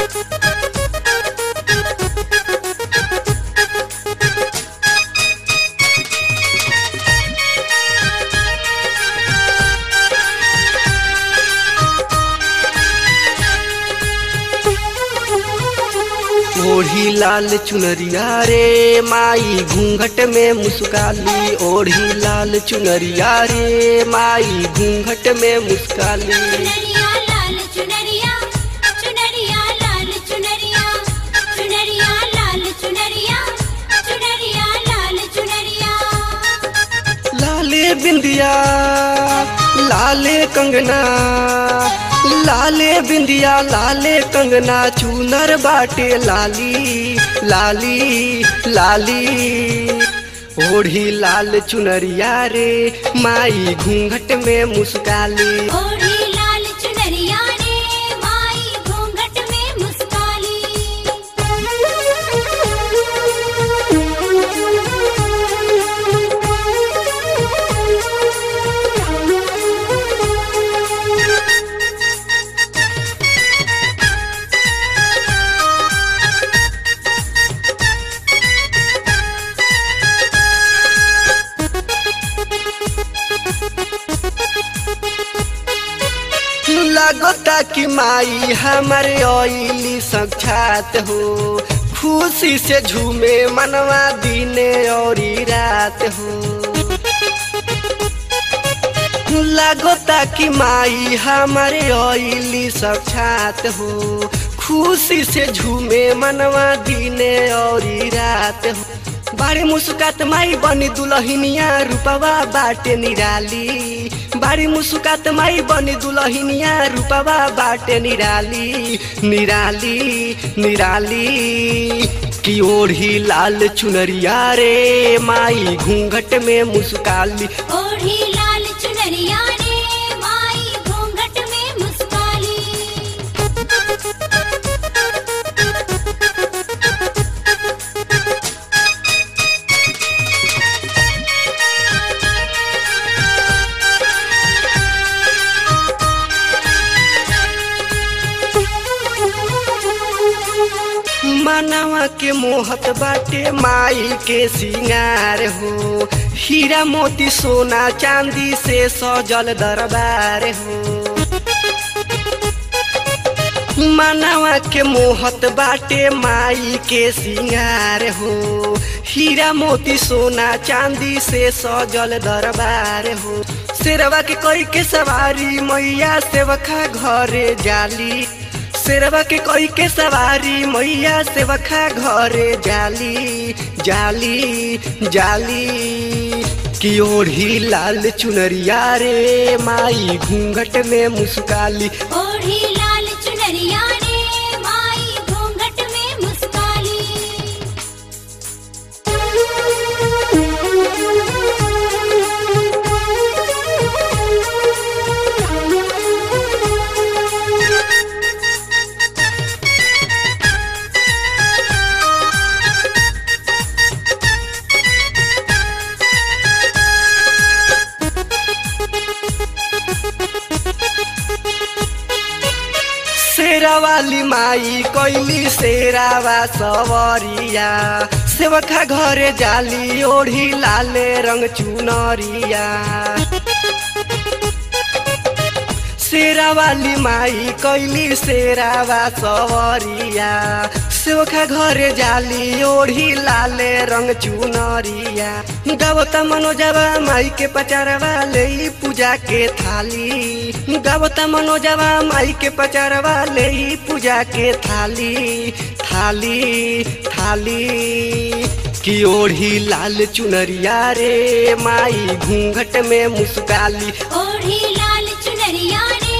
ओढ़ी लाल चुनरिया रे माई घूंघट में मुस्काली ओढ़ी लाल चुनरिया रे माई घूंघट में मुस्काली चुनरिया लाल चुनरिया चुनरिया लाल चुनरिया चुनरिया लाल चुनरिया चुनरिया लाल चुनरिया लाले बिंदिया लाले कंगना लाले बिंदिया लाले कंगना चूनर बाटे लाली लाली लाली ओढ़ी लाल चुनरिया रे माई घूंघट में मुस्काली ओढ़ी लाल चुनरिया रे माई घूंघट में मुस्काली लगता कि माई हमारे ओइली साक्षात हो खुशी से झूमे मनवा दिने और रात हो लगता कि माई हमारे ओइली साक्षात हो खुशी से झूमे मनवा दिने और रात हो बाड़ी मुस्कात माई बनी दुलहिनिया रूपवा बाटे निराली बाड़ी मुस्कात माई बनी दुलहिनिया रूपवा बाटे निराली निराली निराली की ओढ़ी लाल चुनरिया रे माई घूंघट में मुस्काली ओढ़ी लाल चुनरिया रे माई घूंघट में मुस्काली मनवा के मोहत बाटे माई के सिंगार हो हीरा मोती सोना चांदी से सजल दरबार हो मनवा के मोहत बाटे माई के सिंगार हो हीरा मोती सोना चांदी से सजल दरबार हो शेरवा के कोई के सवारी मैया सेवखा घरे जाली शेरवा के कोई के सवारी मैया सेवखा घरे जाली जाली जाली की ओढ़ी लाल चुनरिया रे माई घूंघट में मुस्काली ओढ़ी लाल चुनरिया रे माई घूंघट में मुस्काली शेरा वाली माई कोइली शेरावा सवरिया सेवखा घरे जाली ओढ़ी लाले रंग चुनरिया शेरा वाली माई कैली शेरावा सवरिया सेवखा घरे जाली ओढ़ी लाले रंग चुनरिया गावता मनोजवा माई के पचारवा ले पूजा के थाली गावता मनोजवा माई के पचारवा ले पूजा के थाली थाली थाली की ओढ़ी लाल चुनरिया रे माई घूंघट में मुस्काली ओढ़ी लाल चुनरिया रे